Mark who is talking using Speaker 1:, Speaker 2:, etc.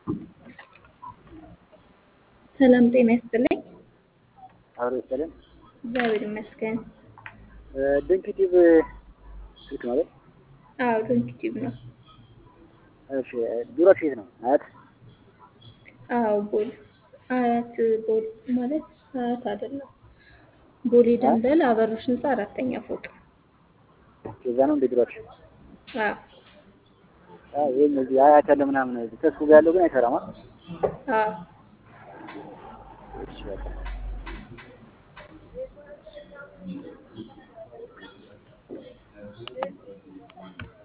Speaker 1: ሰላም ጤና ይስጥልኝ።
Speaker 2: አብሮ ይስጥልን።
Speaker 1: እግዚአብሔር ይመስገን።
Speaker 2: ድንክ ቲዩብ ስልክ ማለት
Speaker 1: አዎ ድንክ ቲዩብ ነው።
Speaker 2: እሺ፣ ቢሮአችሁ የት ነው? አያት
Speaker 1: አዎ ቦሌ አያት ቦሌ ማለት አያት አይደለም። ቦሌ ደንበል አበሮች ህንፃ አራተኛ ፎቅ።
Speaker 2: እዛ ነው እንደ ቢሮአችሁ?
Speaker 1: አዎ
Speaker 2: አዎ፣ ይሄን እዚህ አያት ያለ ምናምን ተስፉ ጋር ያለው ግን አይሰራም። አይደል?
Speaker 1: አዎ
Speaker 2: እሺ በቃ